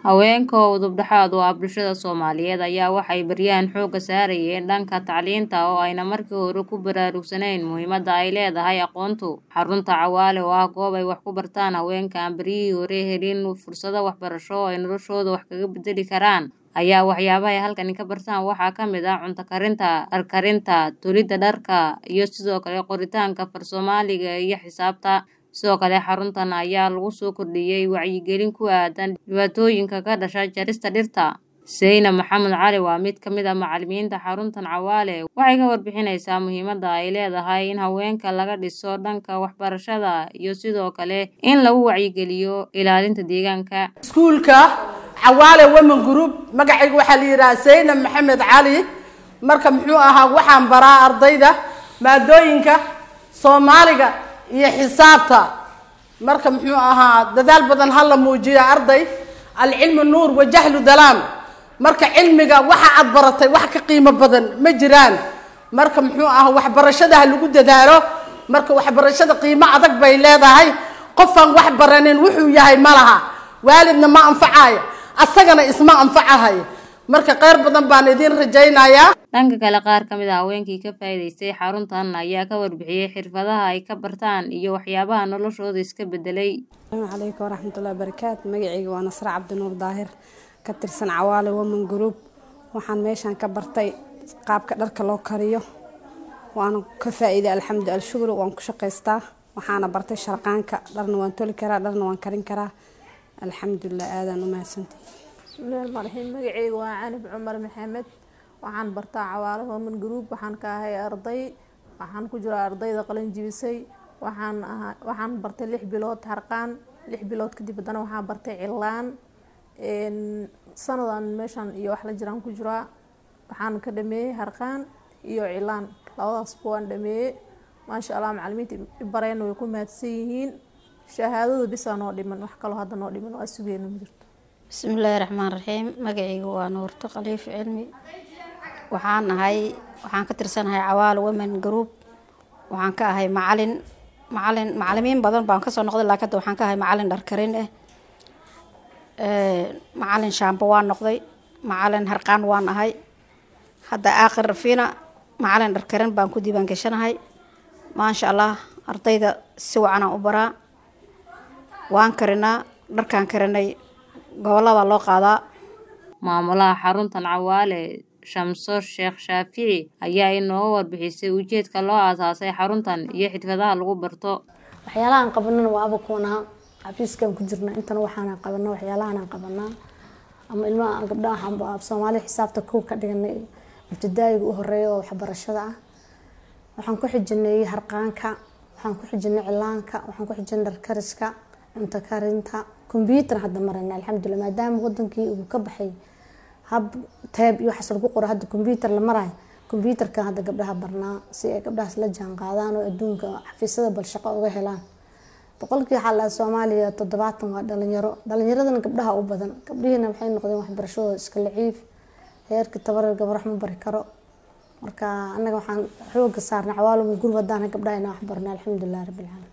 Haweenka oo udub-dhexaad u ah bulshada Soomaaliyeed ayaa waxay baryahan xoogga saarayeen dhanka tacliinta oo ayna markii hore ku baraarugsanayn muhiimadda ay leedahay aqoontu. Xarunta Cawaale oo ah goob ay wax ku bartaan haweenka aan beryihii hore helin fursado waxbarasho oo ay noloshooda wax kaga beddeli karaan ayaa waxyaabaha ay halkan ka bartaan waxaa ka mid ah cunto karinta, dhar karinta, tolidda dharka, iyo sidoo kale qoritaanka Af-Soomaaliga iyo xisaabta. Sidoo kale xaruntan ayaa lagu soo kordhiyay wacyigelin ku aaddan dhibaatooyinka ka dhasha jarista dhirta. Zainab Maxamed Cali waa mid ka mid ah macallimiinta xaruntan Cawaale waxay ka warbixinaysaa muhiimadda ay leedahay in haweenka laga dhiso dhanka waxbarashada iyo sidoo kale in lagu wacyigeliyo ilaalinta deegaanka. iskuulka cawaale women group magacayga waxaa la yidhaha zaynab maxamed cali marka muxuu ahaa waxaan baraa ardayda maadooyinka soomaaliga iyo xisaabta marka muxuu ahaa dadaal badan ha la muujiyo arday alcilmu nuur wajahlu dalaam marka cilmiga waxa aad baratay wax ka qiimo badan ma jiraan marka muxuu ahaa waxbarashada ha lagu dadaalo marka waxbarashada qiimo adag bay leedahay qofaan wax baranin wuxuu yahay ma laha waalidna ma anfacayo asagana isma anfacahayo marka kheyr badan baan idiin rajaynayaa Dhanka kale qaar ka mid ah haweenkii ka faa'iidaystay xaruntan ayaa ka warbixiyay xirfadaha ay ka bartaan iyo waxyaabaha noloshooda iska beddelay. asalaamu calaykum waraxmatullahi wabarakaatu magacayga waa nasre cabdinuur daahir ka tirsan cawaale women group waxaan meeshaan ka bartay qaabka dharka loo kariyo waana ka faa'iiday alxamdu alshukr waan ku shaqaystaa waxaana bartay sharqaanka dharna waan toli karaa dharna waan karin karaa alxamdulilah aadaan u mahadsantahay bismillahi rahmaani rahiim magacayga waa canib cumar maxamed waxaan bartaa cawaale women group waxaan ka ahay arday waxaan ku jiraa ardayda qalin jibisay waxaan ahaa waxaan bartay lix bilood harqaan lix bilood kadib haddana waxaan bartay cilaan sanadan meeshan iyo wax la jiraan ku jiraa waxaan ka dhameeyey harqaan iyo cilaan labadaasba waan dhameeyey maasha allah macalimiinta ibareen way ku mahadsan yihiin shahaadada bisaa noo dhiman wax kaloo hadda noo dhiman waa sugeena ma jirto bismillaahi raxmaan raxiim magacayga waa nuurto khaliif cilmi waxaan ahay waxaan ka tirsanahay cawaale women group waxaan ka ahay macalin macalin macalimiin badan baan kasoo noqday laakiin hadda waxaan ka ahay macalin dharkarin ah macalin shaambo waan noqday macalin harqaan waan ahay hadda aakhir rafiina macalin dharkarin baan ku diiwaan gashanahay maasha allah ardayda si wacanaan u baraa waan karinaa dharkaan karinay gobolada loo qaadaa Maamulaha xaruntan Cawaale Shamso Sheekh Shaafici ayaa inooga warbixisay ujeedka loo aasaasay xaruntan iyo xirfadaha lagu barto. waxyaalahaan qabanana waa abakuunaa xafiiskan ku jirna intana waxaana qabanaa waxyaalahaan qabanaa ama ilmaha gabdhaha af soomaali xisaabta kow ka dhiganay ibtidaayiga u horeeya oo waxbarashada ah waxaan ku xijinay harqaanka waxaan ku xijinay cilaanka waxaan ku xijinay dharkariska cunto karinta kombyuutar hadda marana alxamdulilah maadaama wadankii uu ka baxay hab teeb iyo waxaas lagu qoro hadda kombyuutar la marayo kombyuutarkan hadda gabdhaha barnaa si ay gabdhahaas la jaan qaadaan oo adduunka xafiisyada bal shaqo uga helaan boqolkii waxaa lahaa soomaaliya toddobaatan waa dhalinyaro dhalinyaradana gabdhaha u badan gabdhihiina waxay noqdeen waxbarashadooda iska laciif heerka tabarar gabar wax ma bari karo marka annaga waxaan xooga saarnay cawaaluma gurub haddaan gabdhaha inaan wax barno alxamdulilah rabbil caalamiin